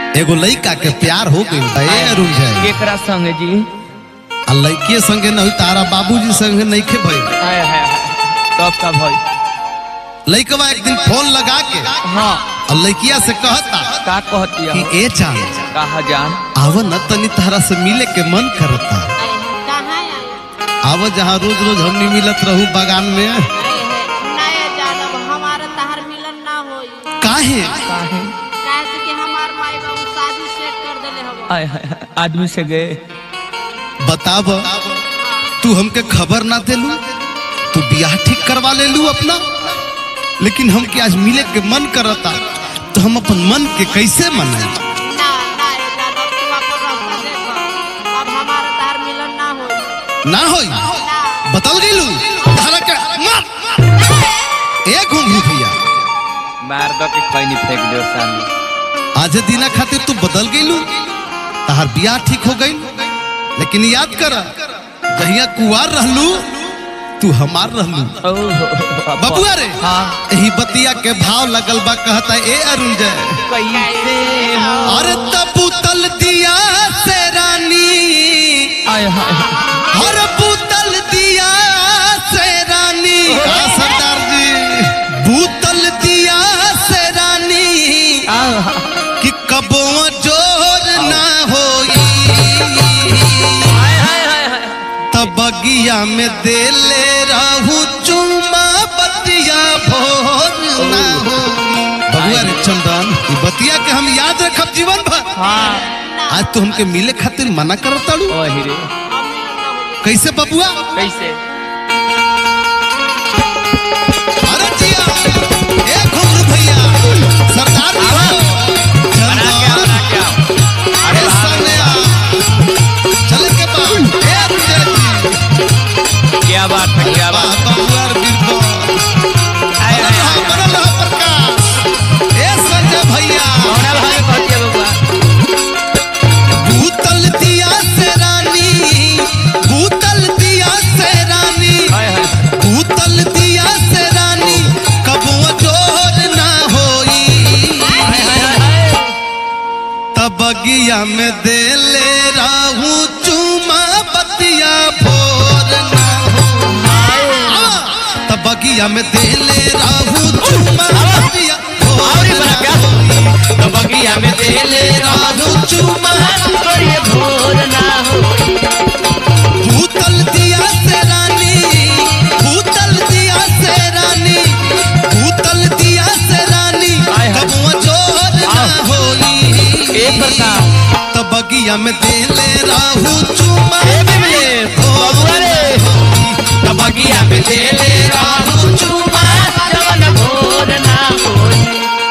एगो लइका के प्यार हो गई बा ए अरुण जय केकरा संगे जी आ लइके संगे नहीं तारा बाबूजी संगे नहीं खे भई हाय हाय हाय तब का भाई लइकवा एक दिन फोन लगा के हाँ और लइकिया से कहता का कहती कि है ए जान कहा जान आव न तनी तारा से मिले के मन करता कहाँ आया आव जहाँ रोज रोज हमनी मिलत रहू बागान में नया जानब हमारा तहर मिलन ना होई काहे काहे काहे से कि हमार माई बाबू शादी सेट कर देले हव हाय हाय हाय, आदमी से गए बताब तू हमके खबर ना देलू तू बियाह ठीक करवा ले लू अपना लेकिन हमके आज मिले के मन करता तो हम अपन मन के कैसे मनाई ना ना ये जानब तू अपन रास्ता देखो अब हमारा तहर मिलन ना होई ना होई ना बतल गेलू तारा के मार ए घूंघू भैया मार दो के खैनी फेंक दो सामने आज दिना खातिर तू बदल गेलू तहार बियाह ठीक हो गई लेकिन याद कर जहिया कुआर रहलू तू हमार रहलू ओह बबुआ रे हाँ यही बतिया के भाव लगल बा कहता ए अरुण जय कैसे हो अरे तबूतल दिया से रानी हाय हाय हाय। अरे बूतल दिया से रानी हाँ, सरदार जी बूतल दिया से रानी आह, कि कबो जोर ना होई हाय हाय हाय हाय तब बगिया में देले रहू चुमा बतिया भोर ना हो बबुआ रे चंदन ई बतिया के हम याद रखब जीवन भर हाँ आज तू हमके मिले खातिर मना करत ताड़ू ओ हीरे अब मिलन ना होई कैसे बबुआ कैसे अरे जिया ए घुंगरू भैया सरदार जी हो बना के आओ, बना के आओ। अरे सनया चले के बा ए विजय जी क्या बात है क्या बा बात बबुआ रे बिरबल हाय बनल हाय रहा हाय बनल रहा प्रकाश ए संजय भैया कौना भागे कहती है बबुआ भूतल दिया से रानी भूतल दिया से रानी हाय हाय भूतल दिया से रानी कबो जोर ना होई हाय हाय हाय हाय तब बगिया में देले राहू चुमा बतिया भोर ना हो तब बगिया में देले राहू चुमा बतिया भोर और ना बना क्या? होई तब बगिया में देले राहू चुमा ये भोर ना हो भूतल दिया से रानी भूतल दिया से रानी भूतल दिया से रानी हाय हाय। कबुआ जोर ना आह। होई एक प्रकार तो बगिया में देले राहू चुमा ए बिमले, बबुआ रे। तो बगिया में देले राहू चुमा जवन भोर ना होई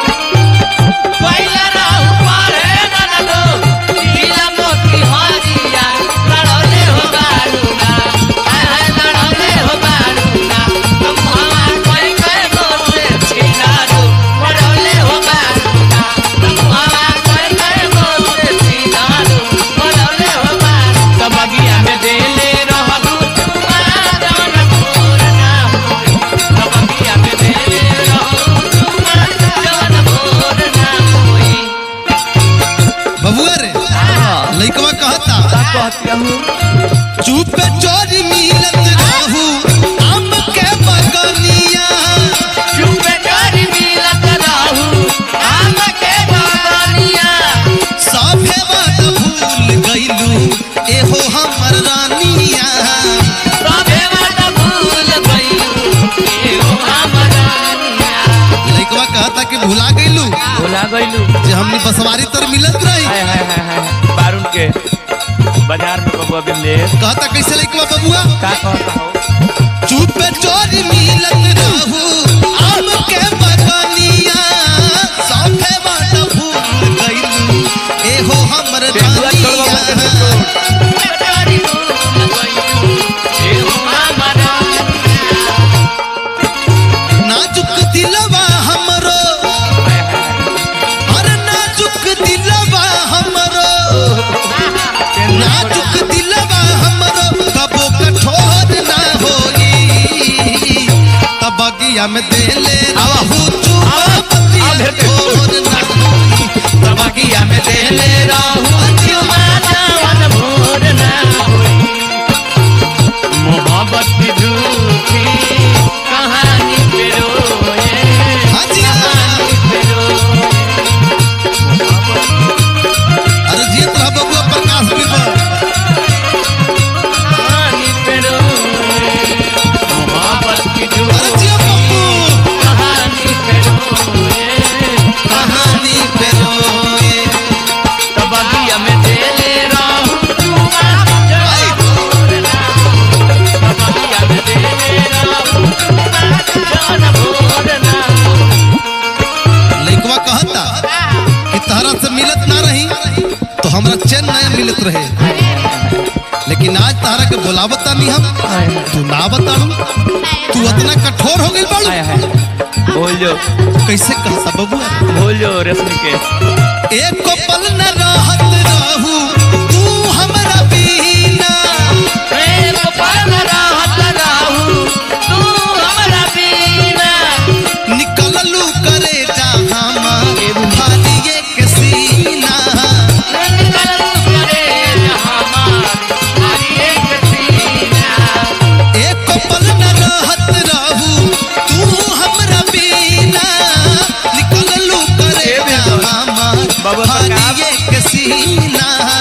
पहिला राहु पारे ननदो लीला मोती हरिया लड़ौले हो बारूना हाय हाय लड़ौले हो बारूना तुम हमार कोई कोई मोसे छिनारो लड़ौले हो बारूना तुम हमार कोई कोई मोसे छिनारो लड़ौले हो बारूना तो बगिया में देले रहबू तुमा जवन भोर ना होई तो बगिया में देले रहबू तुमा जवन भोर ना होई बबुआ रे लइकवा कहता का कहती हूँ चुप चोरी मिलत राहू आम के बगनिया चुपे चोरी मिलत रहू आम के बगनिया सभे बात भूल गईलू एहो हमर रानिया सभे बात भूल गइलू एहो हमरानिया लइकवा कहता कि भुला गईलू भुला गइलू जे हमनी बसवारी तर मिलत रही हाय हाय हाय हाय बारून के बाजार में बबुआ बिमले कहता कैसे लइकवा बबुआ का कहता हो चुप चोरी मिलत रहू आम के बगनिया सभे बात भूल गईलू एहो हमर बेहुआ छोड़वा मत के रानिया छोड़ चोरी भूल गइलू एहो हमरानिया नाजुक दिलवा हमरो हाय हाय हाय अरे नाजुक दिलवा हमरो नाजुक दिलवा हमरो कबो कठोर ना होई तब बगिया में देले रहू चुमा आवा, बतिया आवा, भेटे। छोर ना होई तब बगिया में देले लइकवा कहता कि तहरा से मिलत ना रही तो हमरा चैन ना मिलत रहे लेकिन आज तहरा के बोलावता नहीं हम तू ना बताड़ू तू इतना कठोर हो गई बाड़ू हाय हाय बोल जो कैसे कहता बबुआ बोल जो रेशमी के एक पल न रहत रहू तू हमरा बिना एक पल रहत रहू तू हमरा बिना निकललू करे जहां भालिए के सीना निकलू करे हमार हरी एक सीना एक पल न रहत रहू तू हमरा बिना निकललू करे जहां बाबा सरकार। भालिए के सीना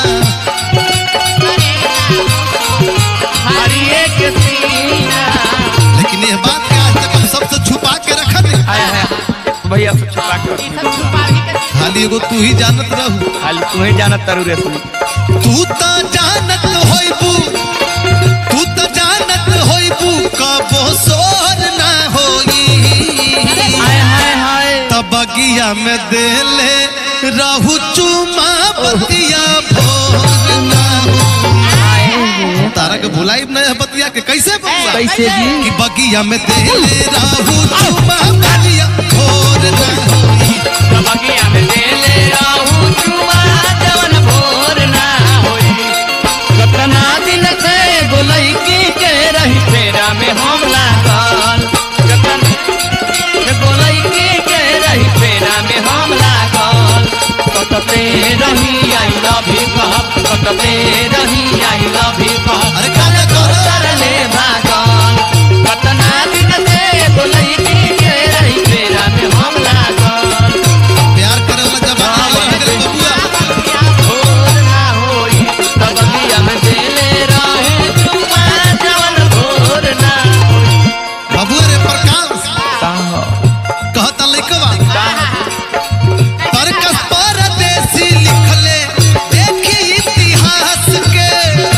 हरी एक सीना लेकिन यह बात के आज तक हम सबसे छुपा के रखत है हाय हाय भैया से छुपा के रखी सब छुपावे के खाली एगो तू ही जानत रहू खाली तुम्हें जानत तारू रेशमी तू तो जानत होइबू तू तो जानत होइबू कबो सोर ना होई हाय हाय हाय तब बगिया में देले रहू चुमा बतिया भोर ना होई। तारा के भुलाई नहीं है बतिया के कैसे बबुआ? कैसे जी? कि बगिया में देले रहू चुमा बतिया भोर ना होई बगिया में देले रहू चुमा जवन भोर ना होई कतना दिन से गोलैकी के रही फेरा में हम लागल कतना गोलैकी के रही फेरा में हम लागल कतते रही आई लव यू कहब कतते रही आई लव यू कहब अरे काहे कहला? तरले भागल कतना दिन से गोलैकी के रही फेरा में हम लागल प्यार करे वाला जमाना रह गेल बबुआ भोर ना होई तब बगिया में देले रहे चुमा जवन भोर ना होई बबुआ रे प्रकाश कहता लइकवा परकस परदेसी लिखले एक ही इतिहास के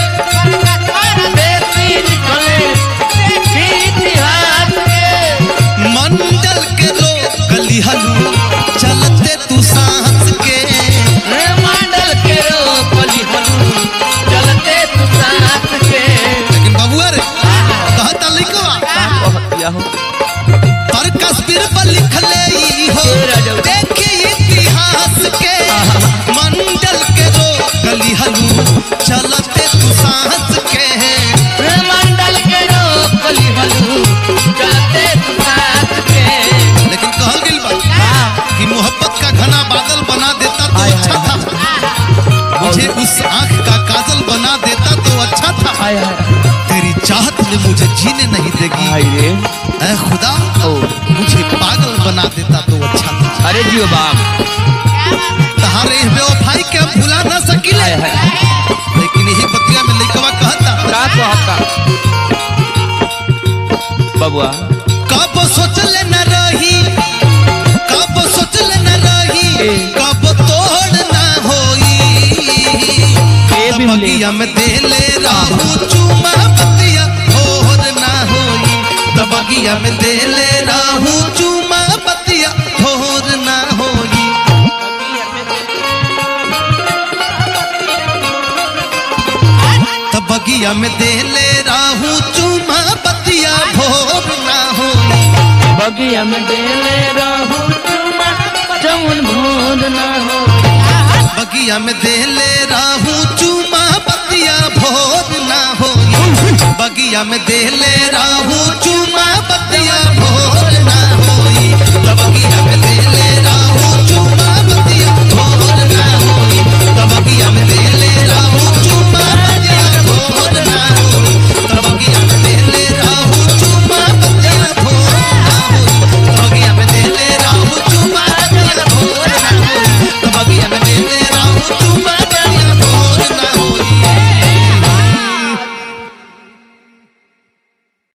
देसी निकले इतिहास के मंडल के लोग गली हलू चलते तू सांस के रे मंडल के रोकली हलू चलते तू साथ के लेकिन बबुआ रे कहता लइकवा कहतिया हो परकस बिरबल लिखले ई हो राजा। एक ही इतिहास के मंडल के लोग गली हलू चलते तू सांस के रे मंडल के रोकली हलू चलते तू साथ के लेकिन कहल गइल बा कि मोहब्बत का घना बादल बना देता तो हाय, अच्छा हाय, था मुझे उस आंख का काजल बना देता तो अच्छा था हाय हाय तेरी चाहत ने मुझे जीने नहीं देगी हाय रे ऐ खुदा ओ मुझे पागल बना देता तो अच्छा था अरे जियो बाप तहारे इस बेवफाई के हम भुला ना सकिले हाय हाय लेकिन यही बतिया में लइकवा कहता रात को हत्ता बबुआ कब सोचले न रही कब सोचले न रही ए। कब तोड़ ना होई ए तब बिमले। बगिया में देले राहू चुमा बतिया भोर ना होई तब बगिया में देले राहू चुमा बतिया भोर ना होई तब बगिया में देले राहू चुमा बतिया भोर ना होई बगिया में देले रहू चुमा जमुन भोर ना हो बगिया में देले राहू चुमा बतिया भोर ना होई बगिया में देले राहू चुमा बतिया भोर ना होई